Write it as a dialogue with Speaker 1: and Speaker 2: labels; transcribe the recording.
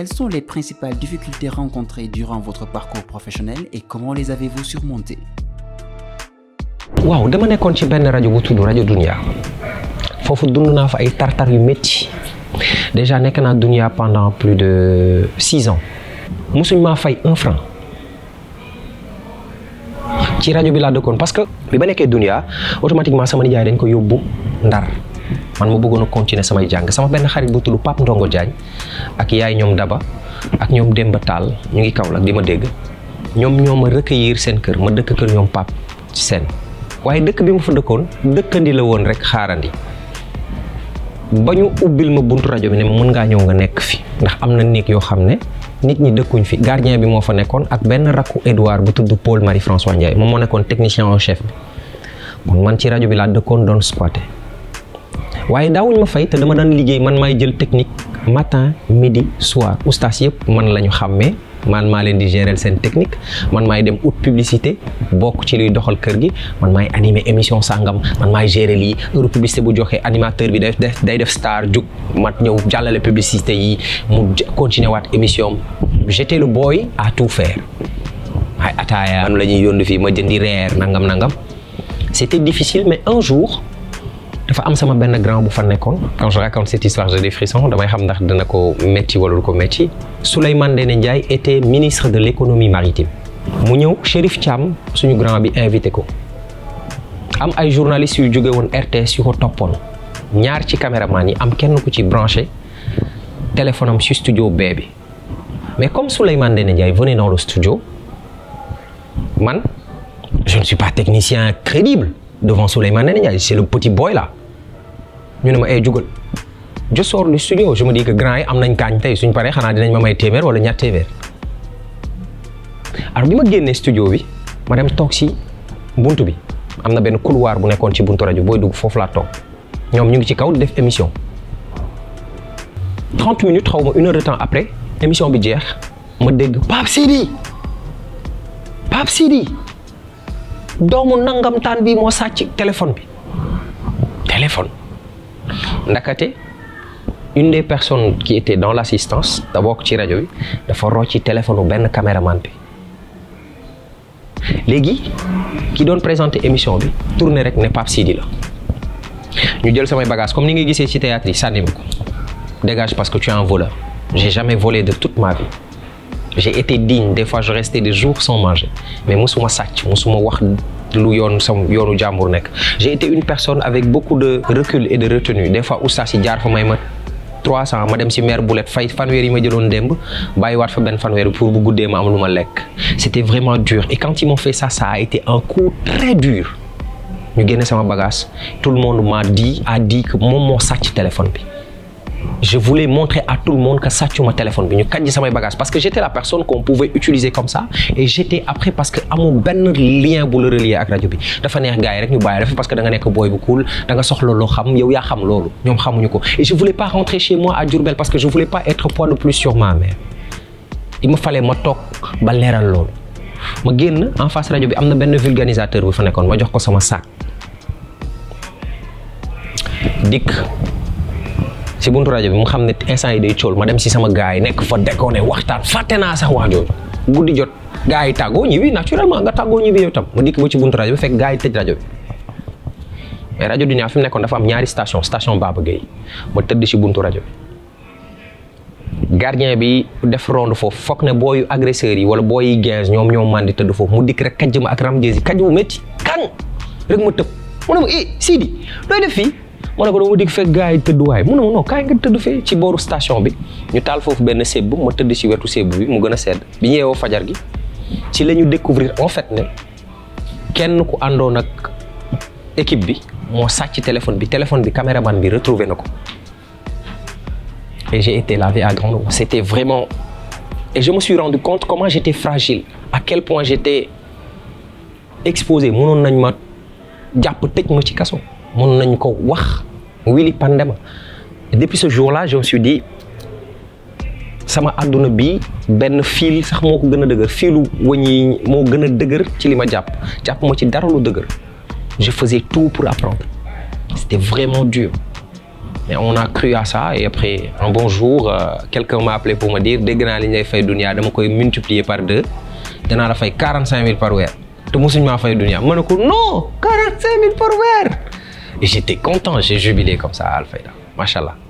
Speaker 1: Quelles sont les principales difficultés rencontrées durant votre parcours professionnel et comment les avez-vous surmontées
Speaker 2: waaw dama nekkoon ci benn rajo bu tudd rajo Dunia foofu dund naa fa ay tartar yu métti déjà nekk naa Dunia pendant plus de six ans musuñ maa fay un franc ci rajo bi laa dëkkoon parce que bi ba nekkee Dunia automatiquement sama nijaay dañ ko yóbbu Ndar man ma bëggoon a continuer samay jàng sama benn xarit bu tudd Pape Ndongo Diagne ak yaay ñoom Daba ak ñoom Demba Tall ñu ngi Kaolack di ma dégg ñoom ñoo ma recueillir seen kër ma dëkk kër ñoom Pape ci seen waaye dëkk bi ma fa dëkkoon dëkkandi la woon rek xaarandi ba ñu ubbil ma buntu rajo bi ne ma mën ngaa ñëw nga nekk fi ndax am na néeg yoo xam ne nit ñi dëkkuñ fi gardien bi moo fa nekkoon ak benn rakku Edouard bu tudd Paul Marie François Ndiaye moom moo nekkoon technicien en chef bi bon man ci rajo bi laa dëkkoon doon squatter waaye daawuñ ma fay te dama daan liggéey man maay jël technique matin midi soir oustas yëpp man la ñu xàmmee man maa leen di gérer seen technique man maay dem ut publicité bokk ci luy doxal kër gi man maay animer émission sangam man maay gérer lii heure publicité bu joxee animateur bi day def day def star jug mat ñëw jàllale publicité yi mu continuer waat émission j'étais le boy à tout faire ay ataaya man la ñuy yónni fii ma jëndi reer nangam nangam c'était difficile mais un jour dafa am sama benn grand bu fa nekkoon quand je raconte cette histoire j'ai des frissons damay xam ndax dina ko métti wala du ko métti Souleymane Ndéné Ndiaye était ministre de l'économie maritime mu ñëw Chérif Thiam suñu grand bi invité ko am ay journalistes yu jóge woon RTS yu ko toppoon ñaar ci caméraman yi am kenn ku ci branché téléphone am ci studio B bi mais comme Souleymane Ndéné Ndiaye venait dans le studio man je ne suis pas technicien crédible devant Souleymane Ndéné Ndiaye c'est le petit boy là ñu ne ma ay jugal je sors du studio je me dis que grand yi am nañ kaañ tey suñ paree xanaa dinañ ma may téeméer wala ñaar téeméer alors bi ma génnee studio bi ma dem toog si buntu bi am na benn couloir bu nekkoon ci buntu rajo booy dugg foofu laa toog ñoom ñu ngi ci kaw di def émission 30 minutes xaw ma une heure de temps après émission bi jeex ma dégg Pape Sidi Pape Sidi doomu nangam taan bi moo sàcc téléphone bi téléphone ndakate une des personnes qui était dans l'assistance d'abord ci rajo bi dafa rocci téléphone benn caméraman bi léegi ki doon présenter émission bi tourné rek ne Pape Sidi la ñu jël samay bagages comme ni nga gisee ci théâtre yi sànni ma ko dégage parce que tu es un voleur j'ai jamais volé de toute ma vie j'ai été digne des fois je restais des jours sans manger mais musuma sàcc musuma wax lu yoon sam yoonu jàmbur nekk j'ai été une personne avec beaucoup de recul et de retenue des fois oustaz yi jaar fa may ma 300 ma dem si mère Boulette fay fanweer yi ma jëloon démb bàyyiwaat fa benn fanweer pour bu guddee ma am lu ma lekk c'était vraiment dur et quand ils m'ont fait ça ça a été un coup très dur ñu génne sama bagage tout le monde m'a dit a dit que moom moo sàcc téléphone bi je voulais montrer à tout le monde que sàccuma téléphone bi ñu kàjji samay bagages parce que j'étais la personne qu'on pouvait utiliser comme ça et j'étais après parce que amul benn lien bu la relier ak rajo bi dafa neex gars yi rek ñu bàyyi dafa parce que da nga nekk booy bu cool da nga soxla loo xam yow yaa xam loolu ñoom xamuñu ko et je voulais pas rentrer chez moi à Diourbel parce que je voulais pas être poids de plus sur ma mère il me fallait ma toog ba leeral loolu ma génn en face rajo bi am na benn vulgarisateur bu fa nekkoon ma jox ko sama sac dikk si buntu rajo bi mu xam ne instant yi day cool ma dem si sama gars yi nekk fa déconné waxtaan fàtte naa sax wax jooju guddi jot gars yi tàggoo ñibbi naturellement nga tàggoo ñibbi yow tam ma dikk ba ci buntu rajo bi fekk gars yi tëj rajo bi mais rajo Dunia fi mu nekkoon dafa am ñaari station station Baba Gueye ma tëdd si buntu rajo bi gardien bi def ronde foofu foog ne booyu agresseurs yi wala booyi quinze ñoom ñoom man di tëdd foofu mu dikk rek kajj ma ak ram jesi kajj bu métti kan rek ma tëb mu ne ma eh Sidi looy def fii ma ne ko dama dikk fekk gars yi tëdd waaye mu ne ma non kaay nga tëdd fee ci booru station bi ñu taal foofu benn sébb ma tëdd si wetu sébb bi mu gën a sedd bi ñu yeewoo fajar gi ci la ñu découvrir en fait ne kenn ku àndoon ak équipe bi moo sàcc téléphone bi téléphone bi caméraman bi retrouvé na ko et j'ai été lavé à grande eau c'était vraiment et je me suis rendu compte comment j'étais fragile à quel point j'étais exposé mënoon nañ ma jàpp tëj ma ci kaso mënoon nañ ko wax wili pandema et depuis ce jour-là je me suis dit sama àdduna bi benn fil sax moo ko gën a dëgër filu wëñ yi moo gën a dëgër ci li ma jàpp jàpp ma ci dara lu dëgër je faisais tout pour apprendre c'était vraiment dur mais on a cru à ça et après un bon jour euh, quelqu'un m'a appelé pour me dire dégg naa li ñu lay fay dunia dama koy multiplier par deux danaa la fay quarante cinq mille par weer te mosuñ maa fay dunia ma ne ko non quarante cinq mille par weer et j'étais content j'ai jubilé comme ça à Alfayda macha allah